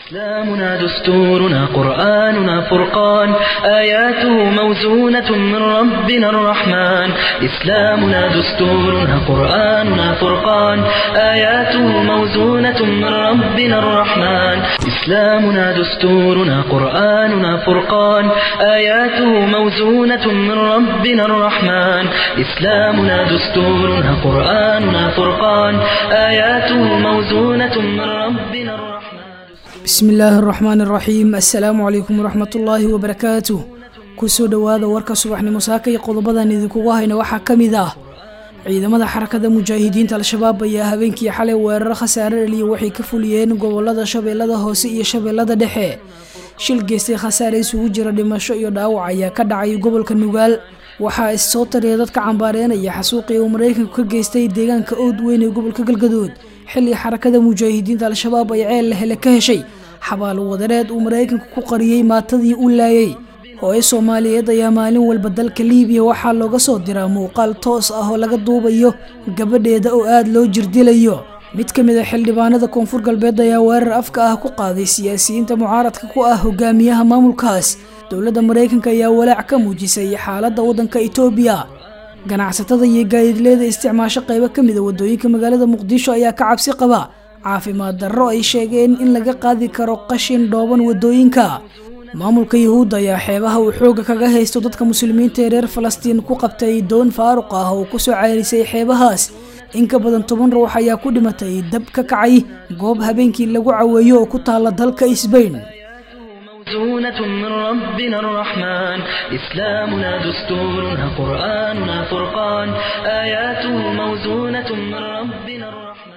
إسلامنا دستورنا قرآننا فرقان آياته موزونة من ربنا الرحمن إسلامنا دستورنا قرآننا فرقان آياته موزونة من ربنا الرحمن إسلامنا دستورنا قرآننا فرقان آياته موزونة من ربنا الرحمن إسلامنا دستورنا قرآننا فرقان آياته موزونة من ربنا الرحمن bismi illaahi araxmaan araxiim assalaamu calaykum waraxmatullaahi wabarakaatuh kusoo dhowaada warka subaxnimo saaka iyo qodobadan idinkugu hayna waxaa ka mid ah ciidamada xarakada mujaahidiinta al-shabaab ayaa habeenkii xalay weeraro khasaare dhaliya waxay ka fuliyeen gobolada shabeellada hoose iyo shabeellada dhexe shil geystay khasaare isugu jira dhimasho iyo dhaawac ayaa ka dhacay gobolka nugaal waxaa issoo tariya dadka cambaareenaya xasuuqii uu maraykanku ka geystay deegaanka ood weyn ee gobolka galgadood xilli xarakada mujaahidiinta al-shabaab ay ceel hele ka heshay xabaalo wadareed uu maraykanku ku qariyey maatadii u laayay hooyo soomaaliyeed ayaa maalin walba dalka liibiya waxaa looga soo diraa muuqaal toos ah oo laga duubayo gabadheeda oo aada loo jirdilayo mid ka mid a xildhibaanada koonfur galbeed ayaa weerar afka ah ku qaaday siyaasiyiinta mucaaradka ku ah hogaamiyaha maamulkaas dowladda maraykanka ayaa walaac ka muujisay xaaladda waddanka itoobiya ganacsatada iyo gaadiidleyda isticmaasho qaybo ka mida wadooyinka magaalada muqdisho ayaa ka cabsi qaba caafimaad darro ay sheegeen in laga qaadi karo qashin dhooban wadooyinka maamulka yuhuudda ayaa xeebaha uu xooga kaga haysto dadka muslimiinta ee reer falastiin ku qabtay doon faaruq ah oo kusoo ceyrisay xeebahaas in ka badan toban ruux ayaa ku dhimatay dab ka kacay goob habeenkii lagu caweeyo oo ku taala dalka isbayn موزونة من ربنا الرحمن إسلامنا دستورنا قرآننا فرقان آياته موزونة من ربنا الرحمن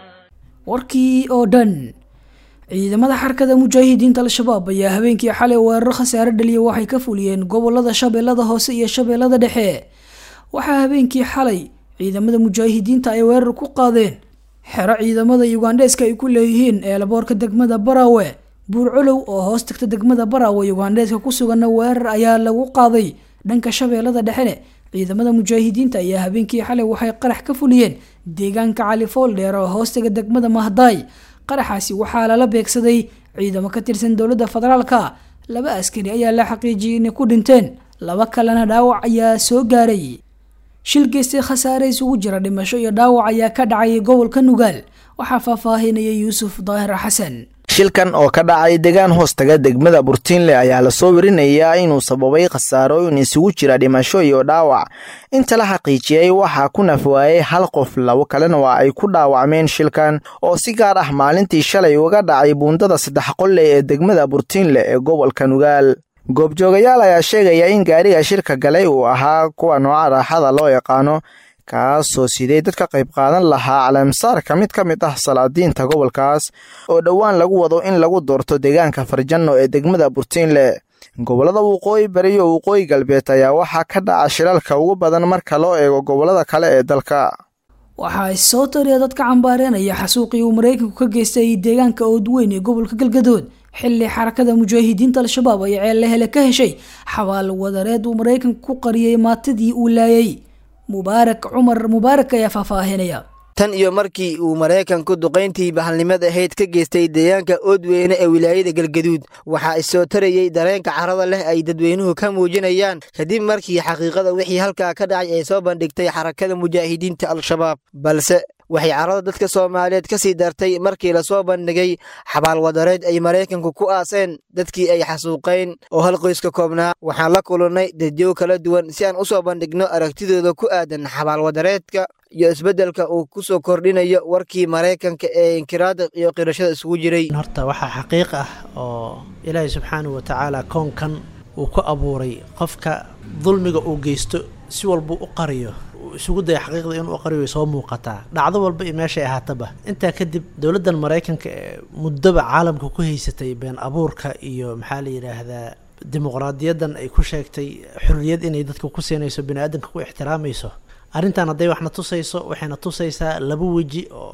warkii oo dhan ciidamada xarakada mujaahidiinta al-shabaab ayaa habeenkii xalay weeraro khasaare dhaliya waxay ka fuliyeen gobolada shabeellada hoose iyo shabeellada dhexe waxaa habeenkii xalay ciidamada mujaahidiinta ay weerar ku qaadeen xero ciidamada yugandheeska ay ku leeyihiin eelaboorka degmada baraawe buurcolow oo hoos tagta degmada baraawe yugandheeska ku suganna weerar ayaa lagu qaaday dhanka shabeellada dhexene ciidamada mujaahidiinta ayaa habeenkii xalay waxay qarax ka fuliyeen deegaanka cali fooldheer oo hoostaga degmada mahdaay qaraxaasi waxaa lala beegsaday ciidamo ka tirsan dowladda federaalka laba askari ayaa la xaqiijiyay inay ku dhinteen laba kalena dhaawac ayaa soo gaaray shil geystay khasaare isugu jira dhimasho iyo dhaawac ayaa ka dhacay gobolka nugaal waxaa faahfaahinaya yuusuf daahir xasan shilkan oo ka dhacay degaan hoostaga degmada burtiinle ayaa lasoo werinayaa inuu sababay khasaarooyin isugu jira dhimasho iyo dhaawac inta la xaqiijiyey waxaa ku nafwaayey hal qof labo kalena waa ay ku dhaawacmeen shilkan oo si gaar ah maalintii shalay uga dhacay buundada saddex qolle ee degmada burtiinle ee gobolka nugaal goobjoogayaal ayaa sheegaya in gaariga shilka galay uu ahaa kuwa nooca raaxada loo yaqaano kaasoo siday dad ka qayb qaadan lahaa caleemsaarka mid ka mid ah salaadiinta gobolkaas oo dhowaan lagu wado in lagu doorto deegaanka farjanno ee degmada burtiinle gobollada waqooyi bari iyo waqooyi galbeed ayaa waxaa ka dhaca shilalka ugu badan marka loo eego gobollada kale ee dalka waxaa issoo tariya dadka cambaareenaya xasuuqii uu maraykanku ka geystay deegaanka oodweyn ee gobolka galgadood xilli xarakada mujaahidiinta al-shabaab ay ceelle hele ka heshay xabaal wadareed uu maraykanku ku qariyey maatadii uu laayay mubaarak cumar mubaarak ayaa faahfaahinaya tan iyo markii uu maraykanku duqayntii bahalnimada ahayd ka geystay deegaanka oodweyne ee wilaayada galgaduud waxaa isoo tarayey dareenka carada leh ay dadweynuhu ka muujinayaan kadib markii xaqiiqada wixii halkaa ka dhacay ay soo bandhigtay xarakada mujaahidiinta al-shabaab balse waxay carada dadka soomaaliyeed ka sii dartay markii lasoo bandhigay xabaal wadareed ay maraykanku ku aaseen dadkii ay xasuuqayn oo hal qoys ka koobnaa waxaan la kulannay dadyow kala duwan si aan u soo bandhigno aragtidooda ku aadan xabaal wadareedka iyo isbeddelka uu ku soo kordhinayo warkii maraykanka ee inkiraada iyo qirashada isugu jiray horta waxaa xaqiiq ah oo ilaahay subxaanahu wa tacaala koonkan uu ku abuuray qofka dulmiga uu geysto si walbuu u qariyo isugu daya xaqiiqda inuu qariyo way soo muuqataa dhacdo walba iyo meeshay ahaataba intaa kadib dowladdan maraykanka ee muddaba caalamka ku haysatay been abuurka iyo maxaa la yidhaahdaa dimuqraadiyaddan ay ku sheegtay xurriyad inay dadka ku siinayso bini-aadanka ku ixtiraamayso arrintan hadday waxna tusayso waxayna tusaysaa laba weji oo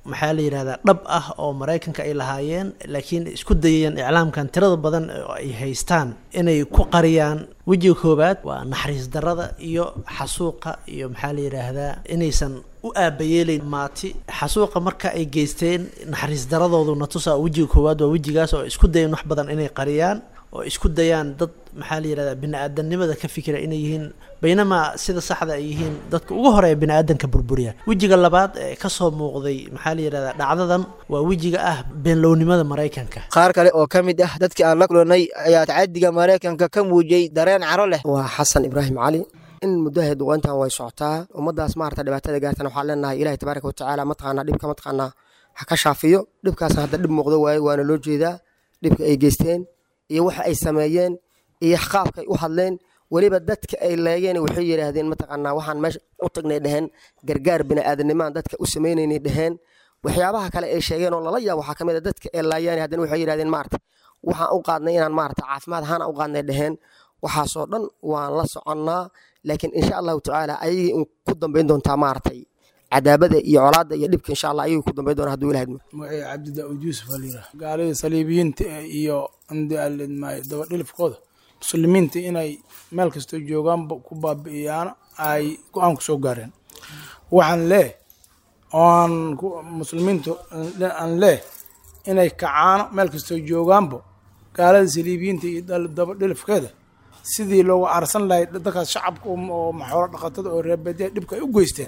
maxaa la yidhahdaa dhab ah oo maraykanka ay lahaayeen laakiin isku dayayeen iclaamkan tirada badan oo ay haystaan inay ku qariyaan wejiga koowaad waa naxariis darada iyo xasuuqa iyo maxaa la yidhaahdaa inaysan u aabayeelayn maati xasuuqa marka ay geysteen naxariis daradoodu natusa wejiga koowaad waa wejigaas oo isku dayan wax badan inay qariyaan oo isku dayaan dad maxaa la yidhahdaa bini-aadanimada ka fikira inay yihiin baynamaa sida saxda ay yihiin dadka ugu horeeya bini-aadanka burburiya wejiga labaad ee kasoo muuqday maxaa la yidhahdaa dhacdadan waa wejiga ah beenlownimada maraykanka qaar kale oo ka mid ah dadkii aan la kulanay ayaa tacadiga maraykanka ka muujiyey dareen caro leh waa xasan ibraahim cali in muddaha duqayntan way socotaa ummadaas maarata dhibaatada gaartan waxaan leenahay ilahi tabaaraka watacaala mataqaanaa dhibka mataqaanaa ha ka shaafiyo dhibkaasna hadda dhib muuqdo waaye waana loo jeedaa dhibka ay geysteen iyo waxa ay sameeyeen iyo qaabka ay u hadleen weliba dadka ay leegeen waxay yidhaahdeen mataqaanaa waxaan meesha u tagnay dheheen gargaar bini'aadanimaan dadka u sameynaynay dheheen waxyaabaha kale ay sheegeen oo lala yaab waxaa ka mid a dadka ay laayeen haddana waxay yidhahdeen maarata waxaan u qaadnay inaan maarata caafimaad ahaana u qaadnay dheheen waxaasoo dhan waan la soconnaa laakiin insha allahu tacaala ayagii un ku dambayn doontaa maaratay cadaabada iyo colaadda iyo dhibka insha allah ayagii ku dambayn doona haduu ilahay magacay cabdi daa'uud yuusuf aa layidhaha gaalada saliibiyiinta iyo andmaayo dabadhilifkooda muslimiinta inay meel kastoo joogaanba ku baabi'iyaan ay go-aan ku soo gaareen waxaan leeh oan muslimiintu aan leeh inay kacaano meel kastoo joogaanba gaalada saliibiyiinta iyo dabadhilifkeeda sidii loogu aarsan lahay dadkaas shacabka oo maxoolo dhaqatada oo reebeedya dhibka ay u geysteen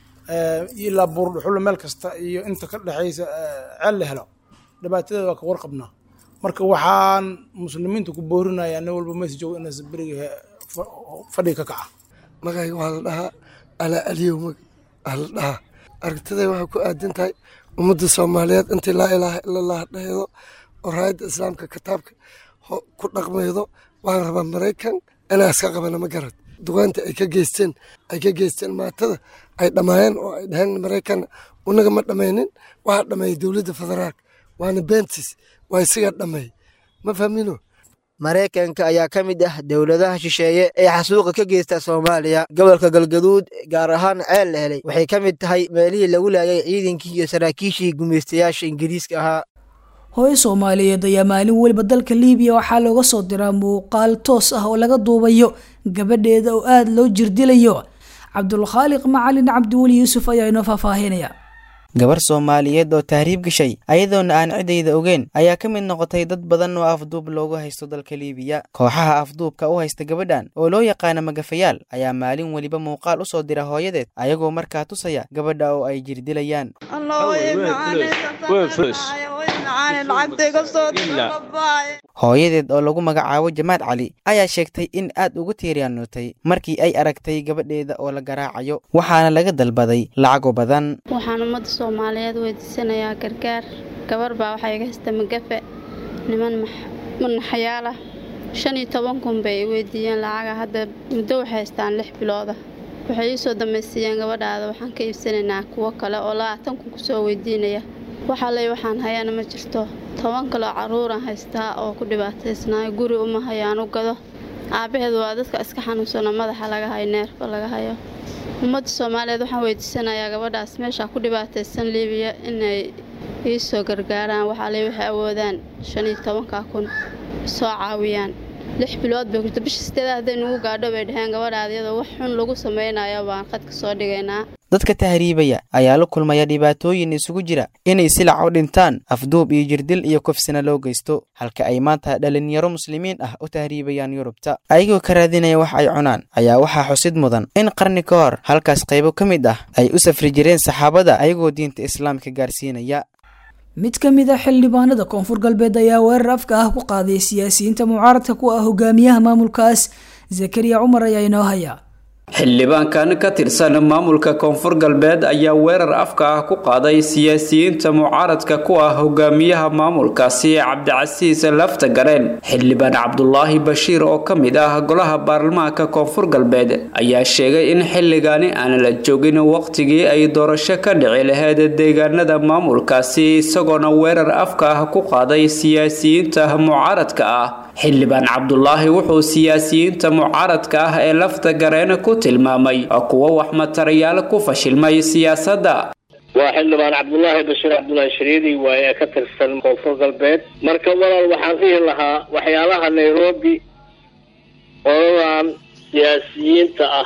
ilaa buurdhuxulo meel kasta iyo inta ka dhexaysa ceel la helo dhibaatadeeda waa ka warqabnaa marka waxaan muslimiinta ku boorinayaa nin walba mees joogo inaas beriga fadhiga ka kaca magayga waxaa la dhahaa alaa aliyow mag aa la dhahaa aragtiday waxay ku aadan tahay ummadda soomaaliyeed intii laa ilaaha ila allah dhaheedo oo raayadda islaamka kitaabka ku dhaqmaydo waxaan rabaa maraykan inaa iska qabana ma garad duqaanta ay ka geysteen ay ka geysteen maatada ay dhammaayeen oo ay dhaheen maraykan unaga ma dhammaynin waxaa dhammeeyey dowladda federaalka waana bentis waa isagaa dhammeey ma fahmino maraykanka ayaa ka mid ah dowladaha shisheeye ee xasuuqa ka geysta soomaaliya gobolka galgaduud gaar ahaan ceel la helay waxay ka mid tahay meelihii lagu laayay ciidankii iyo saraakiishii gumaystayaasha ingiriiska ahaa hooyo soomaaliyeed ayaa maalin weliba dalka liibiya waxaa looga soo diraa muuqaal toos ah oo laga duubayo gabadheeda oo aada loo jirdilayo cabdulkhaaliq macalin cabdiweli yuusuf ayaa inoo faahfaahinaya gabar soomaaliyeed oo tahriib gashay ayadoona aan cidayda ogeyn ayaa ka mid noqotay dad badan oo afduub loogu haysto dalka liibiya kooxaha afduubka u haysta gabadhan oo loo yaqaana magafayaal ayaa maalin weliba muuqaal u soo dira hooyadeed ayagoo markaa tusaya gabadha oo ay jirdilayaan hooyadeed oo lagu magacaabo jamaad cali ayaa sheegtay in aad ugu tiiryaanootay markii ay aragtay gabadheeda oo la garaacayo waxaana laga dalbaday lacago badan waxaan ummadda soomaaliyeed weydiisanayaa gargaar gabar baa waxaa iga haysta magafe niman manaxyaalah shan iyo toban kun bay i weydiiyeen lacaga hadda muddo waxay haystaan lix bilooda waxay ii soo dambaysiiyeen gabadhaada waxaan ka iibsanaynaa kuwo kale oo labaatan kun kusoo weydiinaya waxaa ley waxaan hayana ma jirto toban kaloo carruuraan haystaa oo ku dhibaataysnaayo guri uma hayaan u gado aabbaheed waa dadka iska xanuunsano madaxa laga hayo neerfa laga hayo ummadda soomaaliyeed waxaan weydiisanayaa gabadhaas meeshaa ku dhibaataysan liibiya inay ii soo gargaaraan waxaa ley waxay awoodaan shan iyo tobankaa kun soo caawiyaan lix bilood bay kurta bisha sideeda hadday nugu gaadho bay dhaheen gabadhaada iyadoo wax xun lagu samaynayo baan qadka soo dhigaynaa dadka tahriibaya ayaa la kulmaya dhibaatooyin isugu jira inay silac u dhintaan afduub iyo jirdil iyo kofsina loo geysto halka ay maanta dhalinyaro muslimiin ah u tahriibayaan yurubta ayagoo ka raadinaya wax ay cunaan ayaa waxaa xusid mudan in qarni ka hor halkaas qaybo ka mid ah ay u safri jireen saxaabada ayagoo diinta islaamka gaarsiinaya mid ka mid a xildhibaanada koonfur galbeed ayaa weerar afka ah ku qaaday siyaasiyiinta mucaaradka ku ah hogaamiyaha maamulkaas zakariya cumar ayaa inoo haya xildhibaankan ka tirsan maamulka koonfur galbeed ayaa weerar afka ah ku qaaday siyaasiyiinta mucaaradka ku ah hogaamiyaha maamulkaasi cabdicasiis lafta gareen xildhibaan cabdulaahi bashiir oo ka mid ah golaha baarlamaanka koonfur galbeed ayaa sheegay in xilligaani aan la joogin waqtigii ay doorasho ka dhici lahayd deegaanada maamulkaasi isagoona weerar afka ah ku qaaday siyaasiyiinta mucaaradka ah xildhibaan cabdulaahi wuxuu siyaasiyiinta mucaaradka ah ee lafta gareen ku tilmaamay kuwo wax matarayaal ku fashilmay siyaasadda waa xildhibaan cabdullaahi bashiir cabdullaahi shariidi waaye ee ka tirsan koonfur galbeed marka walaal waxaan dhihi lahaa waxyaalaha nairobi oladan siyaasiyiinta ah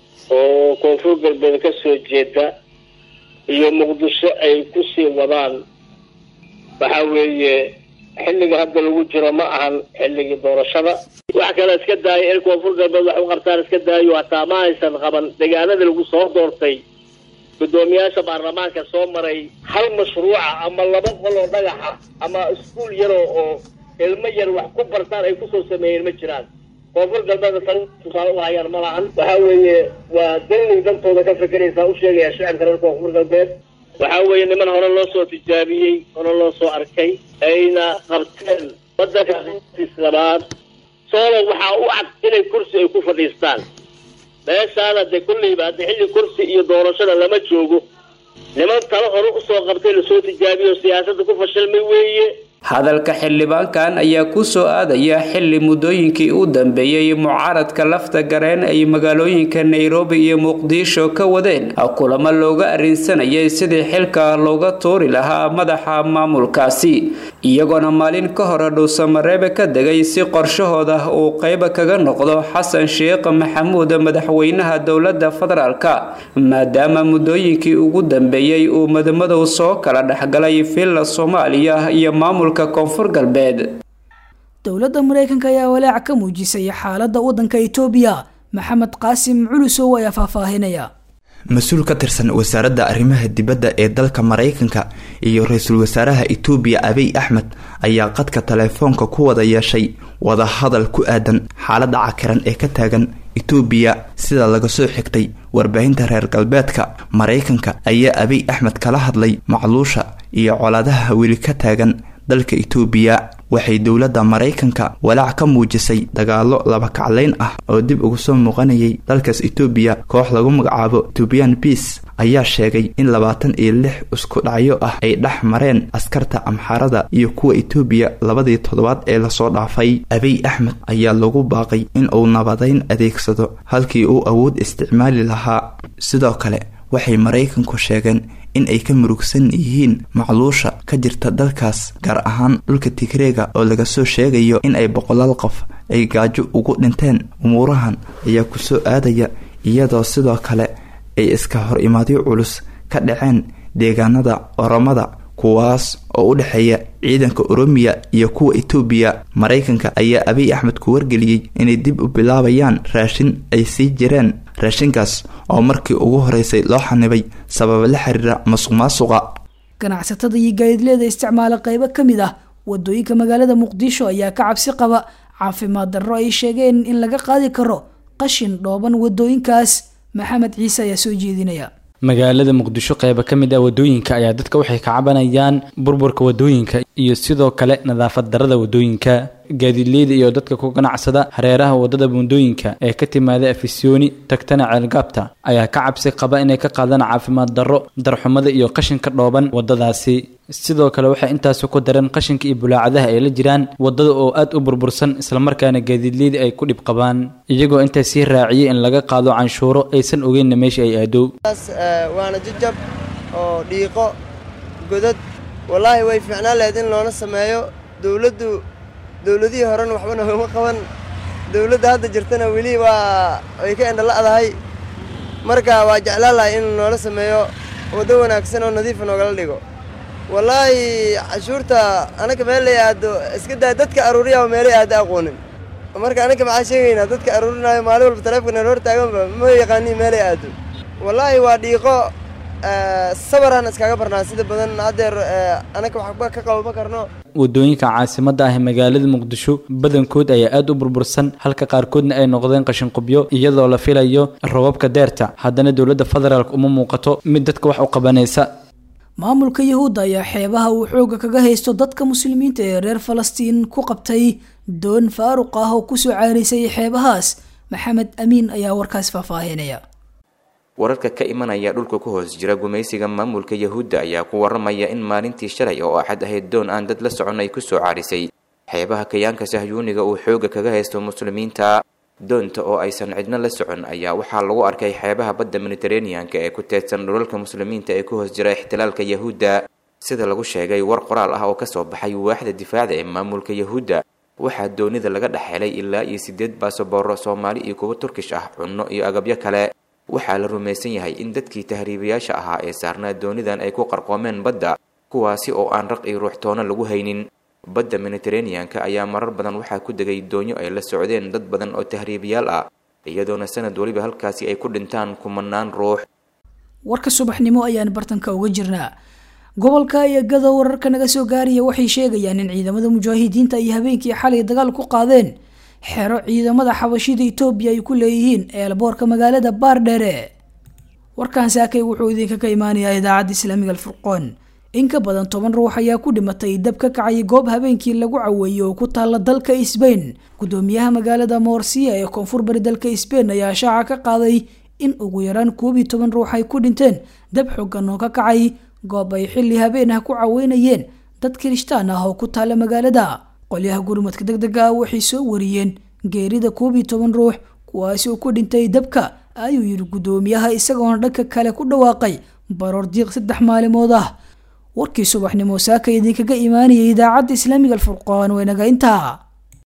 oo koonfur galbeed ka soo jeeda iyo muqdisho ay kusii wadaan waxa weeye xilliga hadda lagu jiro ma ahan xilligii doorashada wax kale iska daayo in koonfur galbeed wax u qabtaan iska daayo hataa ma haysan qaban deegaanada lagu soo doortay guddoomiyaasha baarlamaanka soo maray hal mashruuca ama laba qol oo dhagaxa ama iskuul yaroo oo ilmo yar wax ku bartaan ay kusoo sameeyeen ma jiraan koonfur galbeedna tan tusaale u hayaan ma lahan waxa weeye waa dallig dantooda ka fekeraysaa u sheegaya shacabka reer koonfur galbeed waxa weeye niman hore loo soo tijaabiyey hore loo soo arkay ayna qabteen wadanka labaad soolo waxaa u cad inay kursi ay ku fadhiistaan meeshaana dee kulleyba hadda xilli kursi iyo doorashada lama joogo niman talo hore usoo qabtay lasoo tijaabiyo siyaasadda ku fashilmay weeye hadalka xildhibaankan ayaa ku soo aadaya xilli muddooyinkii u dambeeyey mucaaradka lafta gareen ay magaalooyinka nairobi iyo muqdisho ka wadeen kulamo looga arrinsanayay sidii xilka looga tuuri lahaa madaxa maamulkaasi iyagoona maalin ka hore dhuusamareebe ka degay si qorshahooda uu qayba kaga noqdo xasan sheekh maxamuud madaxweynaha dowladda federaalka maadaama muddooyinkii ugu dambeeyey uu madmadow soo kala dhexgalay villa soomaaliya iyo maamul koonfur galbeed dowladda maraykanka ayaa walaac ka muujisay xaaladda waddanka itoobiya maxamed qaasim culusow ayaa faahfaahinaya mas-uul ka tirsan wasaaradda arrimaha dibadda ee dalka maraykanka iyo ra-iisul wasaaraha itoobiya abiy axmed ayaa qadka teleefoonka ku wada yeeshay wadahadal ku aadan xaaladda cakiran ee ka taagan itoobiya sida laga soo xigtay warbaahinta reer galbeedka maraykanka ayaa abiy axmed kala hadlay macluusha iyo colaadaha weli ka taagan dalka itoobiya waxay dowladda maraykanka walaac ka muujisay dagaalo laba kaclayn ah oo dib uga soo muuqanayay dalkaas itoobiya koox lagu magacaabo ethoobian bias ayaa sheegay in labaatan iyo lix isku dhacyo ah ay dhex mareen askarta amxaarada iyo kuwa itoobiya labadii toddobaad ee lasoo dhaafay abiy axmed ayaa lagu baaqay in uu nabadayn adeegsado halkii uu awood isticmaali lahaa sidoo kale waxay maraykanku sheegeen in ay ka murugsan yihiin macluusha ka jirta dalkaas gaar ahaan dhulka tigreega oo laga soo sheegayo in ay boqolaal qof ay gaajo ugu dhinteen umuurahan ayaa kusoo aadaya iyadoo sidoo kale ay iska hor imaadyo culus ka dhaceen deegaanada oromada kuwaas oo u dhexeeya ciidanka oromiya iyo kuwa itoobiya maraykanka ayaa abiy axmed ku wargeliyey inay dib u bilaabayaan raashin ay sii jireen raashinkaas oo markii ugu horeysay loo xanibay sababa la xiriira masuq maasuqa ganacsatada iyo gaadiidleeda isticmaala qeybo ka mid ah wadooyinka magaalada muqdisho ayaa ka cabsi qaba caafimaad darro ay sheegeen in laga qaadi karo qashin dhooban wadooyinkaas maxamed ciise ayaa soo jeedinaya magaalada muqdisho qeyba ka mid ah wadooyinka ayaa dadka waxay ka cabanayaan burburka wadooyinka iyo sidoo kale nadaafad darada wadooyinka gaadiidleyda iyo dadka ku ganacsada hareeraha wadada buundooyinka ee ka timaada afisyooni tagtana ceelgaabta ayaa ka cabsi qaba inay ka qaadaan caafimaad darro darxumada iyo qashinka dhooban wadadaasi sidoo kale waxay intaasi ku dareen qashinka iyo bulaacadaha ay la jiraan wadada oo aad u burbursan islamarkaana gaadiidleyda ay ku dhib qabaan iyagoo intaa sii raaciyay in laga qaado canshuuro aysan ogeynna meesha ay aado waana jajab oo dhiiqo godad wallaahi way fiicnaan lahayd in loona sameeyo dowladdu dowladihii horena waxba noogama qaban dowladda hadda jirtana weli waa way ka endhala'dahay marka waa jeclaan lahay in noola sameeyo waddo wanaagsan oo nadiifa noogala dhigo wallaahi cashuurta anaka meel lay aado iska daa dadka aruuriyaa meelay aada aqoonin marka anaka maxaa sheegaynaa dadka aruurinaayo maalin walba taleefonka nala hor taaganba ma yaqaanii meelay aado wallaahi waa dhiiqo sabaraan iskaga barnaa sida badan haddeer anaka waxba ka qabo ma karno wadooyinka caasimadda ah ee magaalada muqdisho badankood ayaa aada u burbursan halka qaarkoodna ay noqdeen qashinqubyo iyadoo la filayo robabka deerta haddana dowladda federaalk uma muuqato mid dadka wax u qabanaysa maamulka yahuudda ayaa xeebaha uu xooga kaga haysto dadka muslimiinta ee reer falastiin ku qabtay doon faaruq ah oo kusoo caaraysay xeebahaas maxamed amiin ayaa warkaas faahfaahinaya wararka ka imanaya dhulka ku hoos jira gumaysiga maamulka yahuudda ayaa ku waramaya in maalintii shalay oo axad ahayd doon aan dad la socon ay kusoo caarisay xeebaha kayaanka sahyuuniga uu xooga kaga haysto muslimiinta doonta oo aysan cidno la socon ayaa waxaa lagu arkay xeebaha badda mediteraneanka ee ku teedsan dhulalka muslimiinta ee ku hoos jira ixtilaalka yahuudda sida lagu sheegay war qoraal ah oo kasoo baxay waaxda difaaca ee maamulka yahuudda waxaa doonida laga dhex helay ilaa iyo sideed baasabooro soomaali iyo kuwo turkish ah cunno iyo agabyo kale waxaa la rumaysan yahay in dadkii tahriibayaasha ahaa ee saarnaa doonidan ay ku qarqoomeen badda kuwaasi oo aan raq iyo ruuxtoono lagu haynin badda mediteraneanka ayaa marar badan waxaa ku degay doonyo ay la socdeen dad badan oo tahriibayaal ah iyadoona sanad weliba halkaasi ay ku dhintaan kumanaan ruux warka subaxnimo ayaan bartanka uga jirnaa gobolka iyagada wararka naga soo gaaraya waxay sheegayaan in ciidamada mujaahidiinta ay habeenkii xalay dagaal ku qaadeen xero ciidamada xabashida etoobiya ay ku leeyihiin eelboorka magaalada baardheere warkan saakay wuxuu idinkaga imaanayaa idaacadda islaamiga alfurqoon in ka badan toban ruux ayaa ku dhimatay dab ka kacay goob habeenkii lagu caweeyey oo ku taalla dalka sbain gudoomiyaha magaalada moorsiya ee koonfur bari dalka sbain ayaa shaaca ka qaaday in ugu yaraan koob iyo toban ruux ay ku dhinteen dab xoogan oo ka kacay goob ay xilli habeen ah ku caweynayeen dad kirishtaan ah oo ku taalla magaalada qolyaha gurmadka deg dega ah waxay soo wariyeen geerida koob iyo toban ruux kuwaasi oo ku dhintay dabka ayuu yidhi gudoomiyaha isagoona dhanka kale ku dhawaaqay baroor diiq saddex maalimood ah warkii subaxnimo saaka idinkaga imaanayay idaacadda islaamiga alfurqaan waynaga intaa